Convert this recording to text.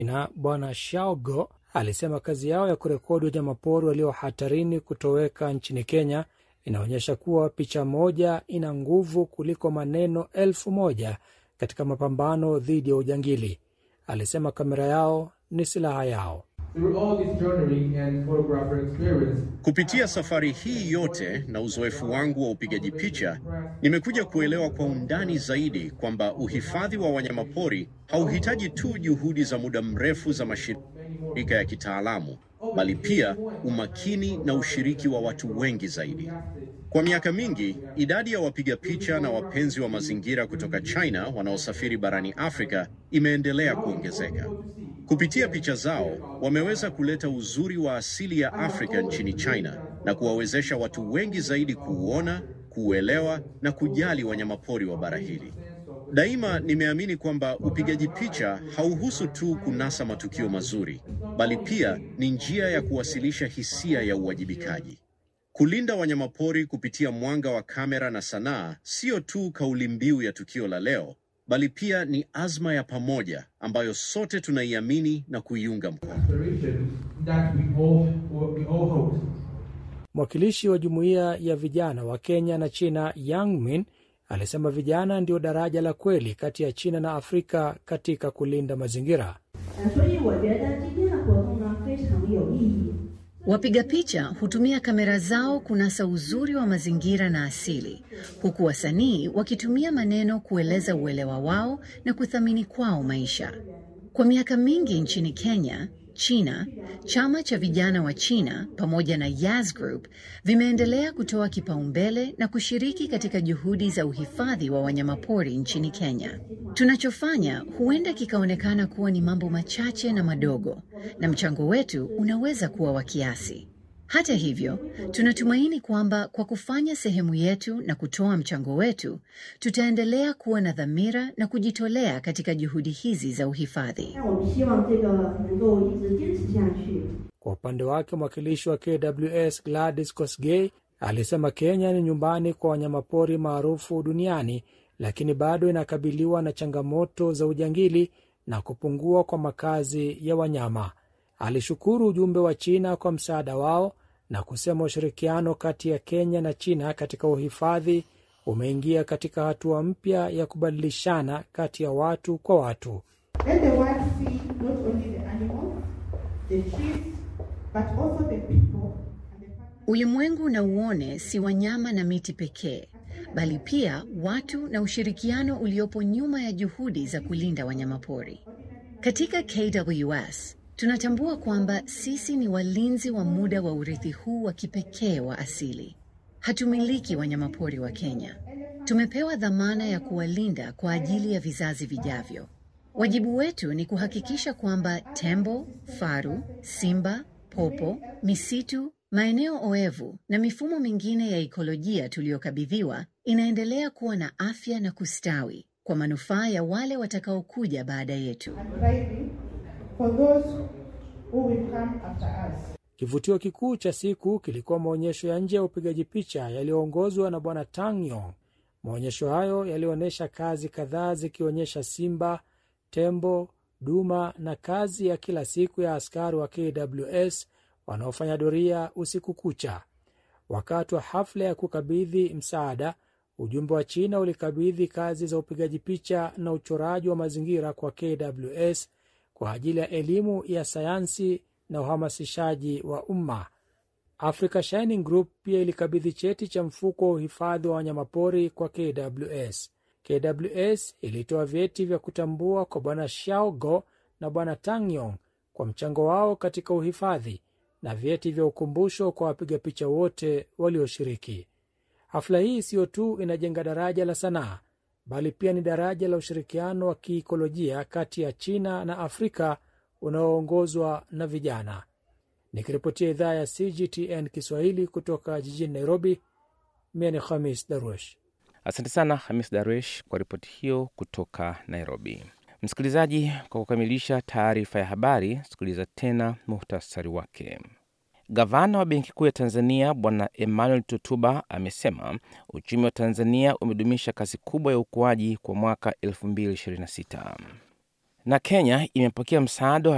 na Bwana Shaogo alisema kazi yao ya kurekodi wanyamapori walio hatarini kutoweka nchini Kenya inaonyesha kuwa picha moja ina nguvu kuliko maneno elfu moja katika mapambano dhidi ya ujangili. Alisema kamera yao ni silaha yao. Kupitia safari hii yote na uzoefu wangu wa upigaji picha, nimekuja kuelewa kwa undani zaidi kwamba uhifadhi wa wanyamapori hauhitaji tu juhudi za muda mrefu za mashirika ya kitaalamu, bali pia umakini na ushiriki wa watu wengi zaidi. Kwa miaka mingi, idadi ya wapiga picha na wapenzi wa mazingira kutoka China wanaosafiri barani Afrika imeendelea kuongezeka. Kupitia picha zao, wameweza kuleta uzuri wa asili ya Afrika nchini China na kuwawezesha watu wengi zaidi kuuona, kuuelewa na kujali wanyamapori wa bara hili. Daima nimeamini kwamba upigaji picha hauhusu tu kunasa matukio mazuri, bali pia ni njia ya kuwasilisha hisia ya uwajibikaji. Kulinda wanyamapori kupitia mwanga wa kamera na sanaa sio tu kauli mbiu ya tukio la leo, bali pia ni azma ya pamoja ambayo sote tunaiamini na kuiunga mkono. Mwakilishi wa jumuiya ya vijana wa Kenya na China, Yang Min, alisema vijana ndio daraja la kweli kati ya China na Afrika katika kulinda mazingira. Wapiga picha hutumia kamera zao kunasa uzuri wa mazingira na asili, huku wasanii wakitumia maneno kueleza uelewa wao na kuthamini kwao maisha. Kwa miaka mingi nchini Kenya, China, chama cha vijana wa China pamoja na Yas Group vimeendelea kutoa kipaumbele na kushiriki katika juhudi za uhifadhi wa wanyamapori nchini Kenya. Tunachofanya huenda kikaonekana kuwa ni mambo machache na madogo, na mchango wetu unaweza kuwa wa kiasi. Hata hivyo, tunatumaini kwamba kwa kufanya sehemu yetu na kutoa mchango wetu, tutaendelea kuwa na dhamira na kujitolea katika juhudi hizi za uhifadhi. Kwa upande wake, mwakilishi wa KWS Gladys Kosgei alisema Kenya ni nyumbani kwa wanyamapori maarufu duniani, lakini bado inakabiliwa na changamoto za ujangili na kupungua kwa makazi ya wanyama. Alishukuru ujumbe wa China kwa msaada wao na kusema ushirikiano kati ya Kenya na China katika uhifadhi umeingia katika hatua mpya ya kubadilishana kati ya watu kwa watu. Ulimwengu na uone si wanyama na miti pekee, bali pia watu na ushirikiano uliopo nyuma ya juhudi za kulinda wanyamapori. Katika KWS tunatambua kwamba sisi ni walinzi wa muda wa urithi huu wa kipekee wa asili. Hatumiliki wanyamapori wa Kenya. Tumepewa dhamana ya kuwalinda kwa ajili ya vizazi vijavyo. Wajibu wetu ni kuhakikisha kwamba tembo, faru, simba, popo, misitu, maeneo oevu na mifumo mingine ya ikolojia tuliyokabidhiwa inaendelea kuwa na afya na kustawi kwa manufaa ya wale watakaokuja baada yetu. Kivutio kikuu cha siku kilikuwa maonyesho ya nje ya upigaji picha yaliyoongozwa na Bwana Tang Yong. Maonyesho hayo yalionyesha kazi kadhaa zikionyesha simba, tembo, duma na kazi ya kila siku ya askari wa KWS wanaofanya doria usiku kucha. Wakati wa hafla ya kukabidhi msaada, ujumbe wa China ulikabidhi kazi za upigaji picha na uchoraji wa mazingira kwa KWS kwa ajili ya elimu ya sayansi na uhamasishaji wa umma. Africa Shining Group pia ilikabidhi cheti cha mfuko wa uhifadhi wa wanyamapori kwa KWS. KWS ilitoa vyeti vya kutambua kwa Bwana Xiaogo na Bwana Tangyong kwa mchango wao katika uhifadhi na vyeti vya ukumbusho kwa wapiga picha wote walioshiriki. Hafla hii siyo tu inajenga daraja la sanaa, bali pia ni daraja la ushirikiano wa kiikolojia kati ya China na Afrika unaoongozwa na vijana. Nikiripotia idhaa ya CGTN Kiswahili kutoka jijini Nairobi, mie ni Khamis Darwesh. Asante sana Hamis Darwesh kwa ripoti hiyo kutoka Nairobi. Msikilizaji, kwa kukamilisha taarifa ya habari, sikiliza tena muhtasari wake. Gavana wa Benki Kuu ya Tanzania Bwana Emmanuel Tutuba amesema uchumi wa Tanzania umedumisha kasi kubwa ya ukuaji kwa mwaka 2026 na Kenya imepokea msaada wa